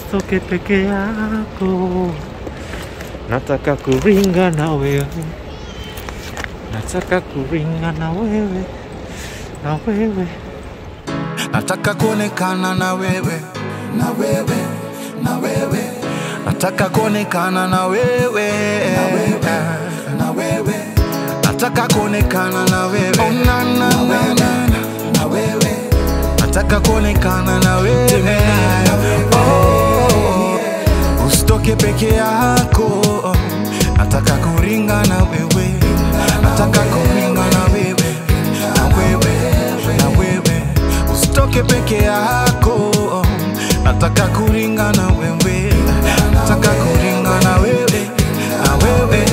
usitoke peke yako, nataka kuringa na wewe, nataka kuringa na wewe, na wewe nataka kuonekana na wewe na wewe na wewe nataka kuonekana na wewe na wewe na wewe nataka kuonekana na wewe oh, na, na, na, na, na wewe nataka kuonekana na wewe oh, usitoke peke yako nataka kuringa na wewe nataka kuringa na wewe na wewe na wewe usitoke peke yako nataka kuringa na wewe nataka kuringa na wewe na wewe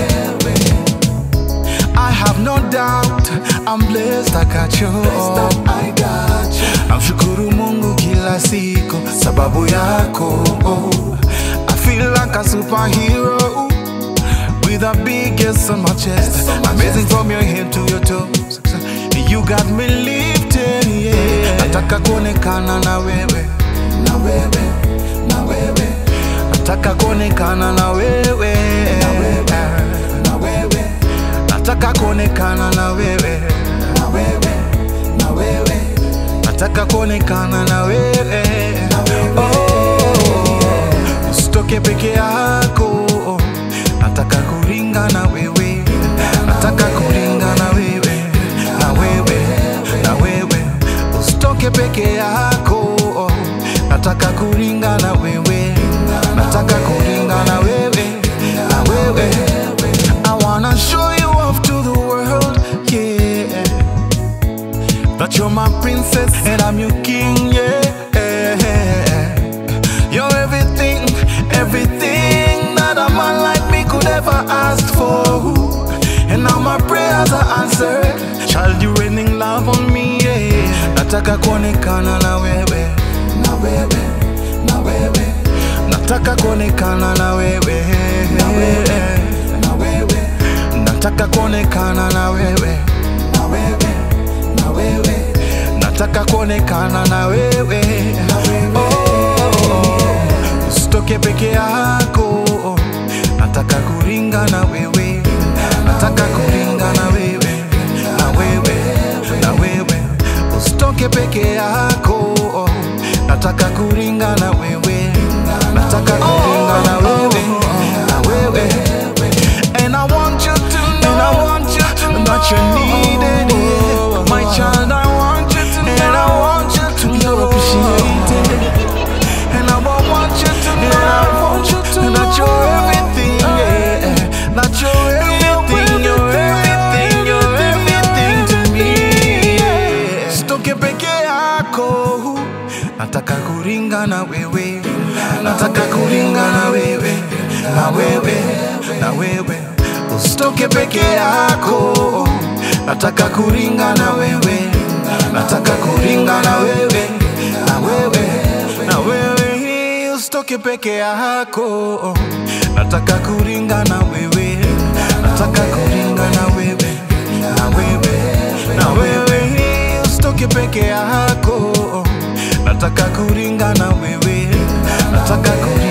I have no doubt I'm blessed I got you I got you Namshukuru Mungu kila siku sababu yako I feel like a superhero with the biggest on my chest. Amazing from your head to your toes. You got me lifted, yeah. Nataka kuonekana na wewe, na wewe, na wewe. Nataka kuonekana na wewe, na wewe, na wewe. Nataka kuonekana na wewe, na wewe, na wewe. Nataka kuonekana na wewe, na wewe. Oh, usitoke peke yako nataka kuringa na wewe nataka kuringa na wewe na wewe na wewe usitoke peke yako nataka kuringa na wewe nataka kuringa na wewe na wewe I wanna show you off to the world yeah that you're my princess and I'm your king yeah you're everything everything that a man like me could ever ask for. And now my prayers are answered. Child, you raining love on me, yeah. Nataka kuonekana na wewe, na wewe, na wewe. Nataka kuonekana na wewe, na wewe, na wewe. Nataka kuonekana na wewe, na wewe, na wewe. Nataka kuonekana na wewe, na wewe. Oh, usitoke peke yako nataka kuringa na wewe nataka kuringa na wewe na wewe na wewe usitoke peke yako nataka kuringa na wewe nataka kuringa na wewe na wewe and I want you to know and I want you to know that you're needed yeah. my child I want you to know and I want you to know you're appreciated and I want you to know and I want you to know that you're everything yeah. that you're everything you're everything you're everything to me yeah. Sitoke peke yako nataka kuringa na wewe nataka kuringa na wewe na wewe na wewe usitoke peke yako nataka kuringa na wewe nataka kuringa na wewe na wewe na wewe usitoke peke yako nataka kuringa na wewe nataka kuringa na wewe na wewe na wewe usitoke peke yako nataka kuringa na wewe nataka kuringa